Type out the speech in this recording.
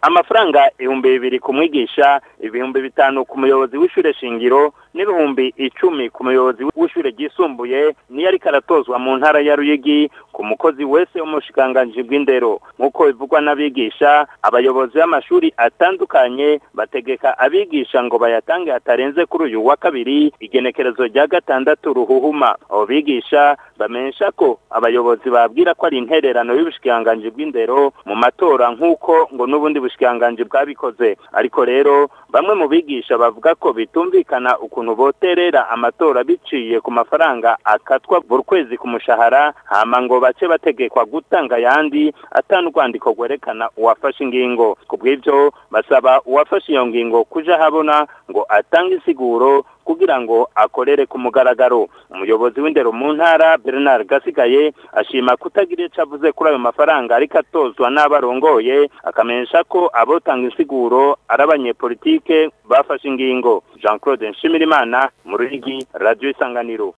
amafaranga ibihumbi bibiri ku mwigisha ibihumbi bitanu ku muyobozi w'ishure shingiro n'ibihumbi icumi ku muyobozi w'ishure ryisumbuye niyo ariko aratozwa mu ntara ya Ruyigi ku mukozi wese w'umushikiranganji bw'indero nk'uko bivugwa n'abigisha abayobozi b'amashuri atandukanye bategeka abigisha ngo bayatange hatarenze kuri uyu wa kabiri igenekerezo rya gatandatu ruhuhuma abo bigisha bamenyesha ko abayobozi babwira ko ari intererano y'ubushikiranganji bw'indero mu matora nk'uko ngo n'ubundi bushikiranganji bwabikoze ariko rero bamwe mu bigisha bavuga ko bitumvikana ukuntu boterera amatora biciye ku mafaranga akatwa buri kwezi ku mushahara hama ngo bace bategekwa gutanga ayandi atanu urwandiko rwerekana uwafashe ingingo ku bw'ibyo basaba uwafashe iyo ngingo kuja habona ngo atange insiguro kugira ngo akorere ku mugaragaro umuyobozi w'indero mu ntara Bernard Gasigaye ashima kutagira ico avuze kuri ayo mafaranga ariko atozwa n'abarongoye akamenyesha ko abotanga insiguro ari abanyepolitike bafashe ingingo Jean Claude Nshimirimana mu Ruyigi Radio Isanganiro